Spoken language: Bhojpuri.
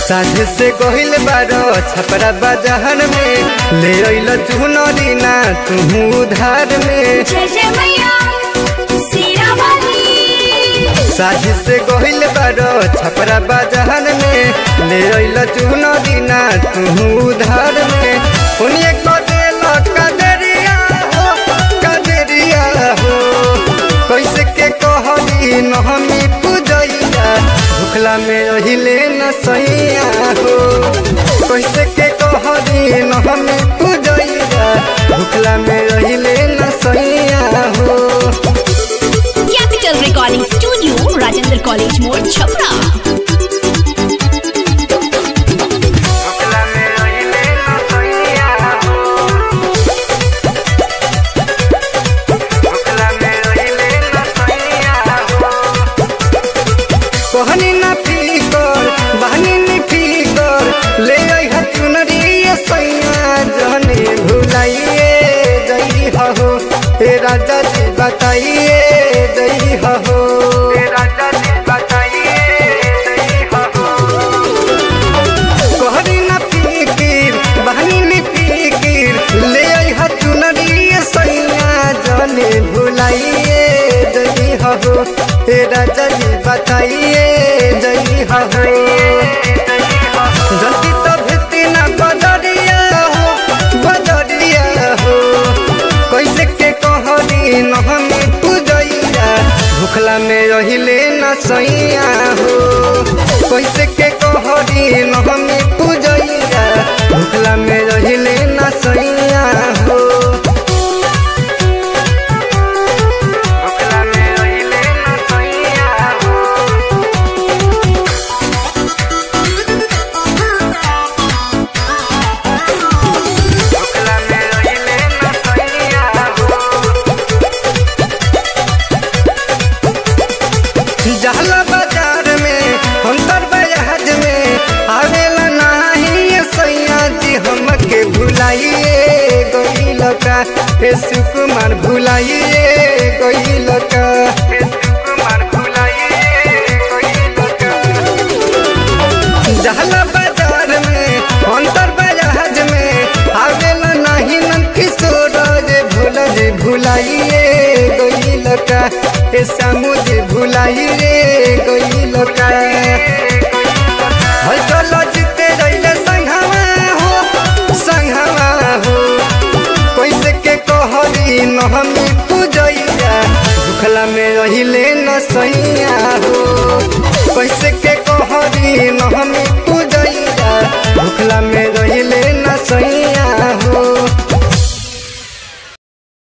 साझे से गहिल बारो छपरा बाजार में ले अइल चुनरी ना तू उधार में जय जय मैया सीरा वाली साझे से गहिल बारो छपरा बाजार में ले अइल चुनरी ना तू उधार में उन्हें को देल कदरिया हो कदरिया हो कैसे के कहली नहमी पूजैया भुखला में रहिले न सैया हो कैसे के कहली नहमी पूजैया भुखला में रहिले न सैया हो capital recording studio Rajendra college मोड़ छपरा भुखला में रहिले न सैया हो भुखला में रहिले न सैया हो कहनी ना फीकर बहनी नी फीकर ले आई चुनरी सैया जने भुलाइए जई हो हे राजा जी बताइए जई हो हे राजा जी बताइए जई हो कहनी ना फीकिर बहनी नी फीकिर ले आई चुनरी सैया जने भुलाइए जई हो हे राजा जी बताइए जई हो जल्दी तो भेती ना बदरिया हो बदरिया हो कैसे के कहनी नहनी पूजैया भुखला में रहिले न सैया हो कैसे के कहनी नहनी पूजैया भुखला में रहिले न सैया हो भुखला में रहिले न सैया हो भुखला में रहिले न सैया हो जहला बाजार में अंतर बयाज में आवेला नाही ये सैया जी हमके भुलाइए गइल का हे सुकुमार भुलाइए गइल का हे सुकुमार भुलाइए गइल का जहला बाजार में अंतर बयाज में आवेला नाही नन किशोर जे भूल जे भुलाइए गइल का ए सामू जे भुलाइए गइल का हई चलो जीते रहिले संघवा हो संघवा हो कैसे के कहली नहमी पूजैया भुखला में रहिले न सैया हो कैसे के कहली नहमी पूजैया भुखला में रही